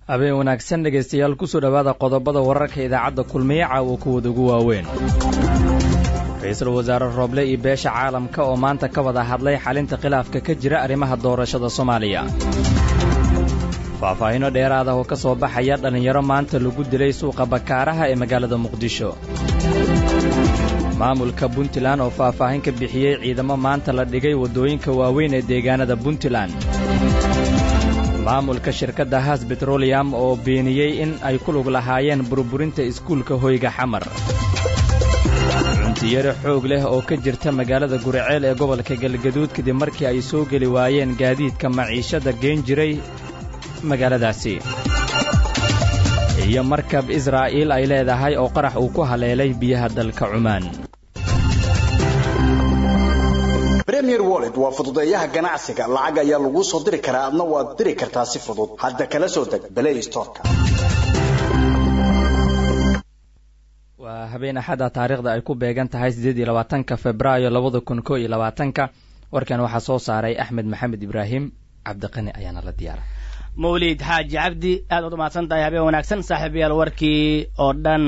habeen wanaagsan dhegaystayaal kusoo dhowaada qodobada wararka idaacadda kulmiye caawa kuwada ugu waaweyn ra-iisul wasaare rooble iyo beesha caalamka oo maanta ka wada hadlay xalinta khilaafka ka jira arrimaha doorashada soomaaliya faahfaahinno dheeraad ah oo ka soo baxaya dhallinyaro maanta lagu dilay suuqa bakaaraha ee magaalada muqdisho maamulka puntland oo faahfaahin ka bixiyey ciidamo maanta la dhigay waddooyinka waaweyn ee deegaanada puntland maamulka shirkadda haas betroliyam oo beeniyey in ay ku lug lahaayeen burburinta iskuulka hoyga xamar cuntiyaro xoog leh oo ka jirta magaalada guriceel ee gobolka galgaduud kadib markii ay soo geli waayeen gaadiidka maciishada geen jiray magaaladaasi iyo markab israa'iil ay leedahay oo qarax uu ku haleelay biyaha dalka cumaan premier wallet waa fududeeyaha ganacsiga lacag ayaa laguu soo diri karaa adna waad diri kartaa si fudud hadda kala soo deg balay storka waa habeen axada taariikhda ay ku beegan tahay siddeed iyo labaatanka februaayo labada kun koo iyo labaatanka warkan waxaa soo saaray axmed maxamed ibraahim cabdiqani ayaana la diyaara mawlid xaaji cabdi aad ood umahadsan tahay habeen wanaagsan saaxiibayaal warkii oo dhan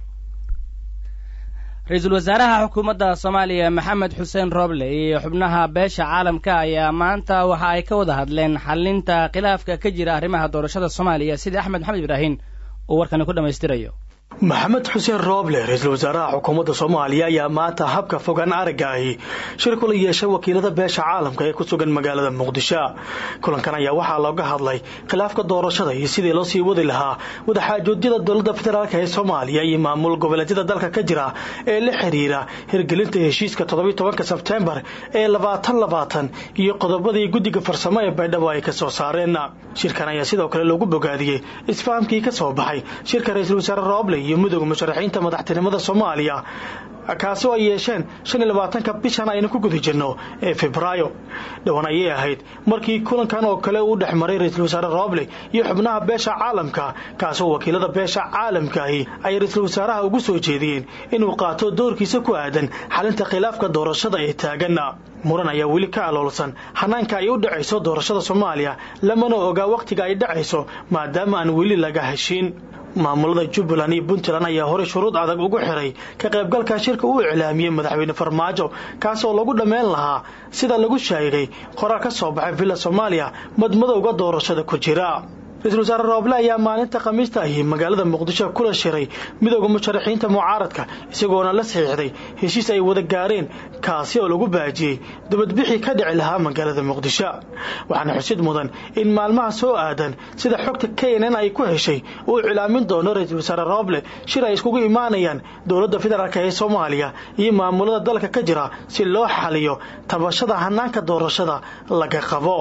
ra-iisul wasaaraha xukuumadda soomaaliya maxamed xuseen rooble iyo xubnaha beesha caalamka ayaa maanta waxa ay ka wada hadleen xalinta khilaafka ka jira arrimaha doorashada soomaaliya sida axmed maxamed ibraahim uu warkani ku dhammaystirayo maxamed xuseen rooble ra-iisul wasaaraha xukuumadda soomaaliya ayaa maanta habka fogaan aragga ahi shir kula yeeshay wakiilada beesha caalamka ee ku sugan magaalada muqdisho kulankan ayaa waxaa looga hadlay khilaafka doorashada iyo sidii loo sii wadi lahaa wadaxaajoodyada dowladda federaalk ee soomaaliya iyo maamul goboleedyada dalka ka jira ee la xiriira hirgelinta heshiiska toddobiy tobanka sebtembar ee labaatan labaatan iyo qodobadii guddiga farsamo ee baydhabo ay ka soo saareen shirkan ayaa sidoo kale loogu bogaadiyey isfahamkii ka soo baxay shirka ra-iisul wasaare rooble iyo midooda musharaxiinta madaxtinimada soomaaliya kaasi oo ay yeesheen shan iyo labaatanka bishan aynu ku guda jirno ee febraayo dhowaan ayay ahayd markii kulankan oo kale uu dhex maray ra-iisul wasaare rooble iyo xubnaha beesha caalamka kaasoo wakiilada beesha caalamkaahi ay ra-iisul wasaaraha ugu soo jeediyeen inuu qaato doorkiisa ku aadan xalinta khilaafka doorashada ee taagan muran ayaa weli ka aloolsan hanaanka ay u dhacayso doorashada soomaaliya lamana ogaa wakhtiga ay dhacayso maadaama aan weli laga heshiin maamulada jubbaland iyo puntland ayaa horey shuruud adag ugu xiray ka qaybgalka shirka uu iclaamiyey madaxweyne farmaajo kaas oo lagu dhammayn lahaa sida lagu sheegay qoraal ka soo baxay villa soomaaliya madmadowga doorashada ku jira ra-iisul wasaare rooble ayaa maalinta khamiista ahi magaalada muqdisho kula shiray midooda musharaxiinta mucaaradka isagoona la saxiixday heshiis ay wada gaareen kaasi oo lagu baajiyey dibadbixii ka dhici lahaa magaalada muqdisho waxaana xusid mudan in maalmaha soo aadan sida xogta knn ay ku heshay uu iclaamin doono ra-iisul wasaare rooble shir ay iskugu imaanayaan dowladda federaalk ee soomaaliya iyo maamulada dalka ka jira si loo xaliyo tabashada hanaanka doorashada laga qabo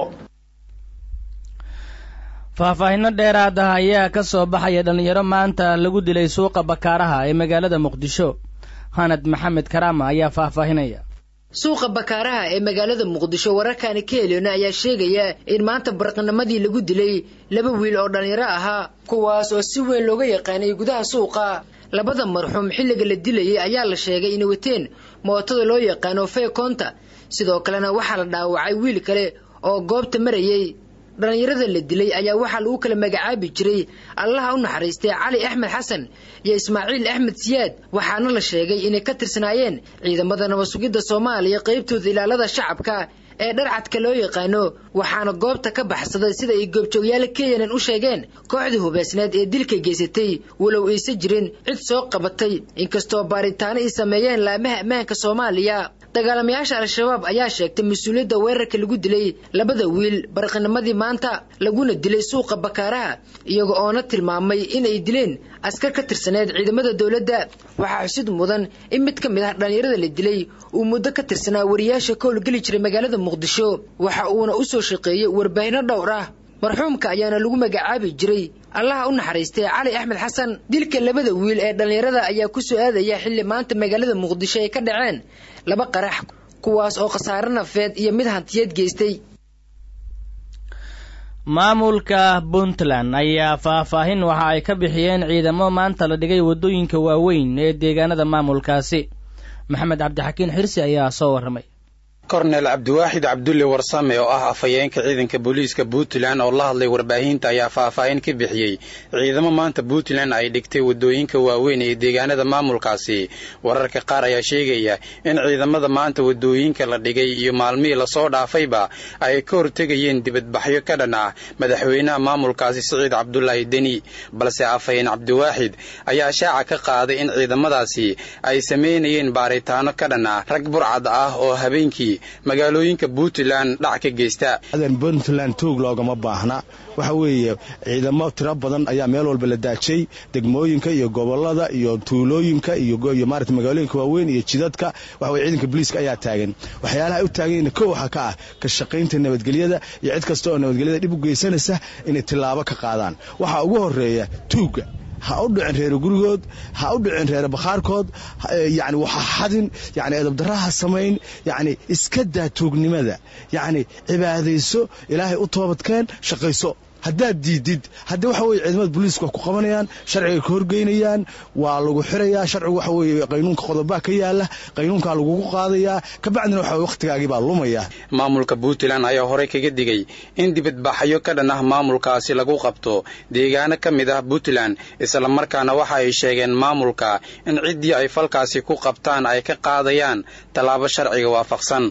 faahfaahinno dheeraad ah ayaa ka soo baxaya dhallinyaro maanta lagu dilay suuqa bakaaraha ee magaalada muqdisho hanad maxamed karaama ayaa faahfaahinaya suuqa bakaaraha ee magaalada muqdisho wararkaani ka heliyona ayaa sheegaya in maanta barqinimadii lagu dilay laba wiil oo dhallinyaro ahaa kuwaas oo si weyn looga yaqaanay gudaha suuqa labada marxuum xilliga la dilayay ayaa la sheegay inay wateen mootada loo yaqaano feekoonta sidoo kalena waxaa la dhaawacay wiil kale oo goobta marayay dhallinyarada la dilay ayaa waxaa lagu kala magacaabi jiray allaha u naxariistay cali axmed xasan iyo ismaaciil axmed siyaad waxaana la sheegay inay ka tirsanaayeen ciidamada nabad-sugidda soomaaliya qaybtooda ilaalada shacabka ee dharcadka loo yaqaano waxaana goobta ka baxsaday sida ay goobjoogyaala kenyan u sheegeen kooxdii hubeysneed ee dilka geysatay walow aysa jirin cid soo qabatay inkastoo baaritaano ay sameeyeen laamaha ammaanka soomaaliya dagaalamayaasha al-shabaab ayaa sheegtay mas-uuliyadda weerarka lagu dilay labada wiil barqinimadii maanta laguna dilay suuqa bakaaraha iyaga oona tilmaamay inay dileen askar ka tirsaneed ciidamada dowladda waxaa xusid mudan in mid ka mid ah dhallinyarada la dilay uu muddo ka tirsanaa wariyaasha ka howlgeli jiray magaalada muqdisho waxa uuna u soo shaqeeyey warbaahinno dhowr ah marxuumka ayaana lagu magacaabi jiray allaha u naxariistay cali axmed xasan dilka labada wiil ee dhallinyarada ayaa ku soo aadaya xilli maanta magaalada muqdisho ay ka dhaceen laba qarax kuwaas oo khasaare nafeed iyo mid hantiyeed geystay maamulka puntland ayaa faahfaahin waxa ay ka bixiyeen ciidamo maanta la dhigay waddooyinka waaweyn ee deegaanada maamulkaasi maxamed cabdixakiin xirsi ayaa soo warramay kornel cabdiwaaxid cabdulle warsame oo ah afhayeenka ciidanka booliiska puntland oo la hadlay warbaahinta ayaa faahfaahin ka bixiyey ciidamo maanta puntland ay dhigtay waddooyinka waaweyn ee deegaanada maamulkaasi wararka qaar ayaa sheegaya in ciidamada maanta waddooyinka la dhigay iyo maalmihii lasoo dhaafayba ay ka hortegayeen dibadbaxyo ka dhan ah madaxweynaha maamulkaasi siciid cabdulaahi deni balse afhayeen cabdiwaaxid ayaa shaaca ka qaaday in ciidamadaasi ay samaynayeen baaritaano ka dhan ah rag burcad ah oo habeenkii magaalooyinka puntland dhac ka geysta puntland tuug loogama baahna waxa weeye ciidamo tiro badan ayaa meel walba la daajay degmooyinka iyo gobolada iyo tuulooyinka iyo maarata magaalooyinka waaweyn iyo jidadka waxa weye ciidanka booliiska ayaa taagan waxyaalaha ay u taagan ko waxaa ka ah ka shaqaynta nabadgelyada iyo cid kasta oo nabadgelyada dhib u geysanaysa inay tillaabo ka qaadaan waxaa ugu horeeya tuugga ha u dhicin reere gurigood ha u dhicin reere bakhaarkood yani waxa xadin yani edabdarraha samayn yani iska daa tuugnimada yani cibaadayso ilaahay u toobadkeen shaqayso haddaad diidid haddii waxa weye ciidamada booliisku wax ku qabanayaan sharciga ka horgeynayaan waa lagu xirayaa sharcigu waxa weeye qaynuunka qodobaa ka yaala qaynuunkaa lagugu qaadayaa kabacdina waxa weye wakhtigaagii baa lumaya maamulka puntland ayaa horey kaga digay in dibadbaxyo ka dhan ah maamulkaasi lagu qabto deegaano ka mid ah puntland islamarkaana waxa ay sheegeen maamulka in ciddii ay falkaasi ku qabtaan ay ka qaadayaan tallaabo sharciga waafaqsan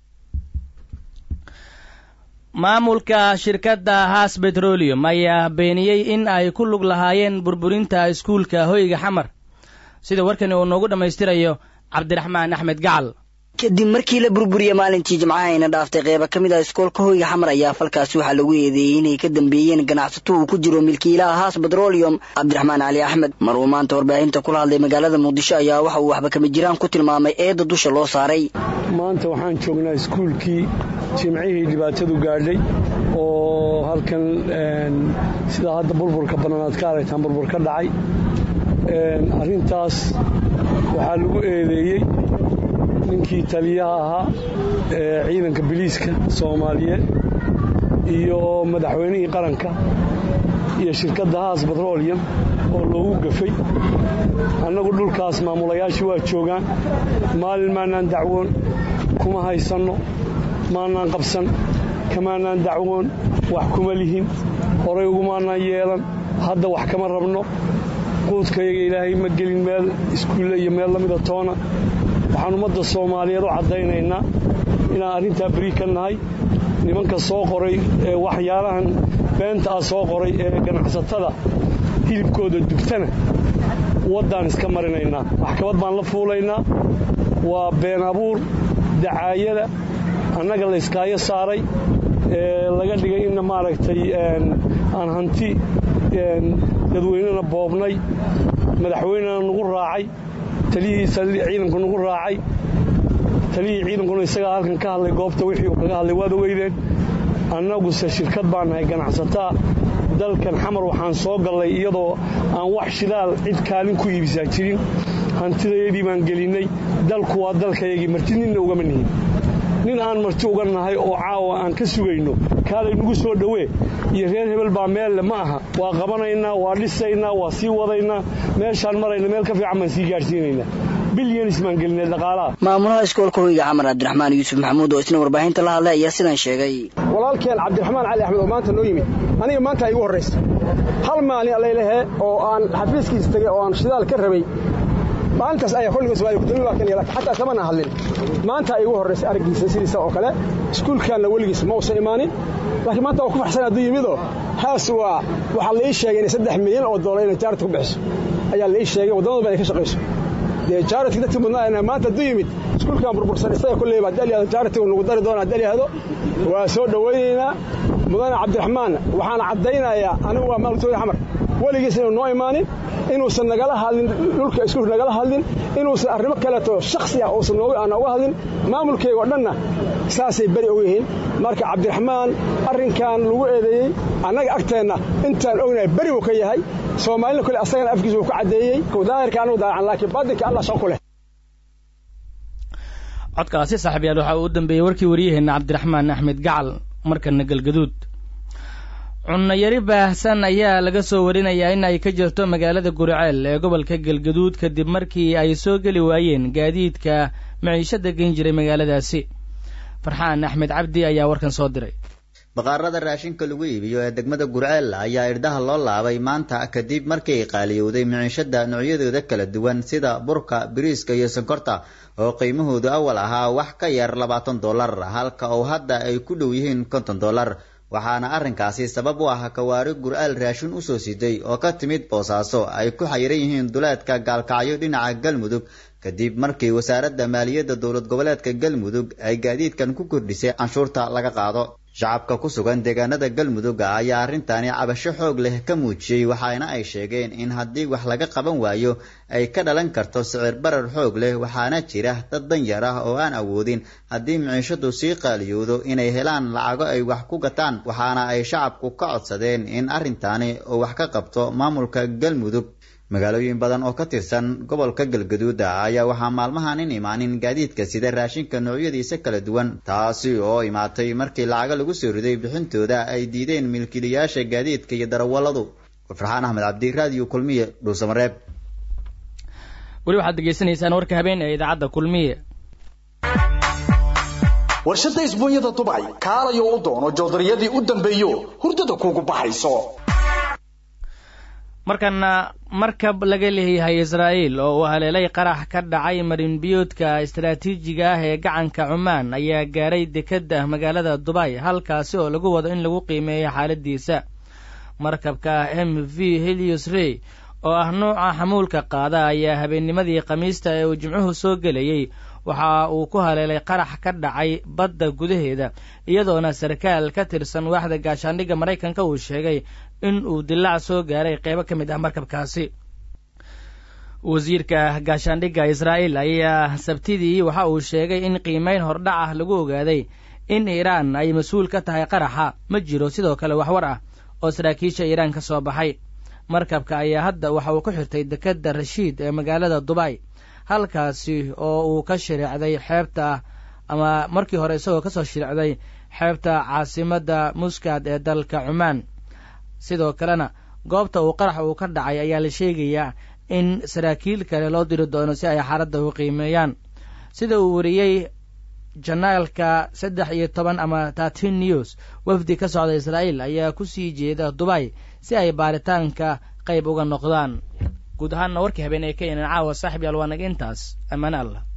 maamulka shirkadda haas betrolium ayaa beeniyey in ay ku lug lahaayeen burburinta iskuulka hoyga xamar sida warkani uu noogu dhammaystirayo cabdiraxmaan axmed gacal kadib markii la burburiyey maalintii jimcahayna dhaaftay qeyba ka mid ah iskoolka hoyga xamar ayaa falkaasi waxaa lagu eedeeyey inay ka dambeeyeen ganacsato uu ku jiro milkiilaha haas betrolium cabdiraxmaan cali axmed mar uu maanta warbaahinta kula hadlay magaalada muqdisho ayaa waxa uu waxba kama jiraan ku tilmaamay eedda dusha loo saaray maanta waxaan joognaa iskuulkii jimcihii dhibaatadu gaadhay oo halkan sidaa hadda burburka bannanaad ka aragtaan burbur ka dhacay arrintaas waxaa lagu eedeeyey ninkii taliyaha ahaa ee ciidanka biliiska soomaaliyeed iyo madaxweynihii qaranka iyo shirkadda haas betrolium oo loogu gafay annagu dhulkaas maamulayaashii waa joogaan maalin maanaan dacwoon kuma haysanno maanaan qabsan kamaanaan dacwoon wax kuma lihin horay ugumaanaan yeelan hadda wax kama rabno quudkayaga ilaahay ma gelin meel iskuulle iyo meel la mida toona waxaan ummadda soomaaliyeed u caddaynaynaa inaan arrintaa beri ka nahay nimanka soo qoray ee waxyaalahan beenta ah soo qoray ee ganacsatada hilibkooda dugtana waddaan iska marinaynaa maxkamad baan la fuulaynaa waa been abuur dacaayada annaga la iskaayo saaray ee laga dhigay inna maaragtay aan hanti dadweynena boobnay madaxweynena nagu raacay taliyihiisa ciidanku nagu raacay taliyihii ciidankuna isagaa halkan ka hadlay goobta wixii uu kaga hadlay waad ogeydeen annaguse shirkad baan nahay ganacsataa dalkan xamar waxaan soo gallay iyadoo aan wax shidaal cid kaalin ku iibisaa jirin hantidayadii baan gelinnay dalku waa dalkayagii marti ninna ugama nihin nin aan marti uga nahay oo caawa aan ka sugayno kaalay nagu soo dhowee iyo reer hebel baa meelle ma aha waa qabanaynaa waa dhisaynaa waa sii wadaynaa meeshaan marayna meel ka fiican baan sii gaadhsiinaynaa bilyanis baan gelinay dhaqaalaha maamulaha iskoolka hoyga xamar cabdiraxmaan yuusuf maxamuud oo isna warbaahinta la hadlay ayaa sidan sheegay walaalkeen cabdiraxmaan cali axmed oo maanta noo yimid aniga maanta igu horraysa hal maalin allaylahee oo aan xafiiskiisa tegey oo aan shidaal ka rabay maalintaas ayaa kolliga somaaliya kutumi baa kan laakiin xataa kamana hadlin maanta igu horraysay araggiisa sidiisa oo kale iskuulkaanna weligiis ma uusan imaanin laakiin maanta waa ku farxsan hadduu yimidoo haas waa waxaa la ii sheegay inay saddex milyan oo dollar inay jaarad ku bixiso ayaa la ii sheegay waddamada ba inay ka shaqayso dee jaaradkii dadkii mudnaa maanta hadduu yimid iskuulkaan burbursan isaga kolleyba haddii alyahdo jaaratigu nagu dari doona haddii alyahdo waa soo dhowaynaynaa mudane cabdiraxmaan waxaan caddaynayaa anigu waa maalutooda xamar weligiis inuu noo imaanin inuusan nagala hadlin dhulka iskuulka nagala hadlin inuusan arrimo kaleeto shaksi ah uusan aan nooga hadlin maamulkayga oo dhanna saasay beri og yihiin marka cabdiraxmaan arrinkan lagu eedeeyey annaga agteenna intaan ognahay beri uu ka yahay soomaalina kole asagana afkiisa uu ka caddeeyey daahirka anugu daacan laakiin baadinka allah shaqo ku leh codkaasi saaxiibyaal waxaa uu dambeeyey warkii waryaheenna cabdiraxmaan axmed gacal markana galgaduud cunnayari baahsan ayaa laga soo warinayaa in ay ka jirto magaalada guriceel ee gobolka galgaduud kadib markii ay soo geli waayeen gaadiidka maciishada gen jiray magaaladaasi farxaan axmed cabdi ayaa warkan soo diray baqaarada raashinka lagu iibiyo ee degmada gurceel ayaa irdhaha loo laabay maanta kadib markii ay qaaliyowday miciishada noocyadooda kala duwan sida burka biriiska iyo sonkorta oo qiimahoodu awal ahaa wax ka yar labaatan dollar halka oo hadda ay ku dhow yihiin konton dollar waxaana arrinkaasi sabab u ah kawaari gur'aal raashin usoo siday oo ka timid boosaaso ay ku xayiran yihiin duleedka gaalkacyo dhinaca galmudug kadib markii wasaaradda maaliyadda dowlad goboleedka galmudug ay gaadiidkan ku kordhisay canshuurta laga qaado shacabka ku sugan deegaanada galmudug ayaa arrintani cabasho xoog leh ka muujiyey waxaana ay sheegeen in haddii wax laga qaban waayo ay ka dhalan karto sicir barar xoog leh waxaana jira dad danyar ah oo aan awoodin haddii miciishadu sii qaaliyoodo inay helaan lacago ay wax ku gataan waxaana ay shacabku ka codsadeen in arrintani uu wax ka qabto maamulka galmudug magaalooyin badan oo ka tirsan gobolka galgaduud ayaa waxaa maalmahan in imaanin gaadiidka sida raashinka noocyadiisa kala duwan taasi oo imaatay markii lacago lagu soo riday bixintooda ay diideen milkiilayaasha gaadiidka iyo darawalladu farxaan axmed cabdi raadiyo kulmiye dhuusamareeb weli waxaad degeysanaysaan warka habeen ee idaacadda kulmiye warshadda isbuunyada dubay kaalayo u doono joodariyadii u dambeeyo hurdada kuugu baxayso markana markab laga leeyahay israa'iil oo uu haleelay qarax ka dhacay marinbiyoodka istaraatiijiga ah ee gacanka cumaan ayaa gaaray dekedda magaalada dubay halkaasi oo lagu wado in lagu qiimeeyo xaaladiisa markabka m v helios rey oo ah nuuca xamuulka qaada ayaa habeennimadii khamiista ee uu jimcuhu soo gelayey waxa uu ku haleelay qarax ka dhacay badda gudaheeda iyadoona sarkaal ka tirsan waaxda gaashaandhigga maraykanka uu sheegay in uu dilaac soo gaaray qeybo ka mid ah markabkaasi wasiirka gaashaandhigga israa'iil ayaa sabtidii waxa uu sheegay in qiimeyn hordhac ah lagu ogaaday in iiraan ay mas-uul ka tahay qaraxa ma jiro sidoo kale waxwar ah oo saraakiisha iiraan ka soo baxay markabka ayaa hadda waxa uu ku xirtay dekedda rashiid ee magaalada dubay halkaasi oo uu ka shiriicday xeebta ama markii hore isagoo kasoo shiriicday xeebta caasimadda muskad ee dalka cumaan sidoo kalena goobta uu qarax uu ka dhacay ayaa la sheegayaa in saraakiil kale loo diri doono si ay xaaladda u qiimeeyaan sida uu wariyey janaalka saddex iyo toban ama tatin news wafdi ka socda israa'iil ayaa ku sii jeeda dubay si ay baaritaanka qayb uga noqdaan guud ahaanna warkii habeen ee ka inan caawa saaxib yaal waa naga intaas ammaane allah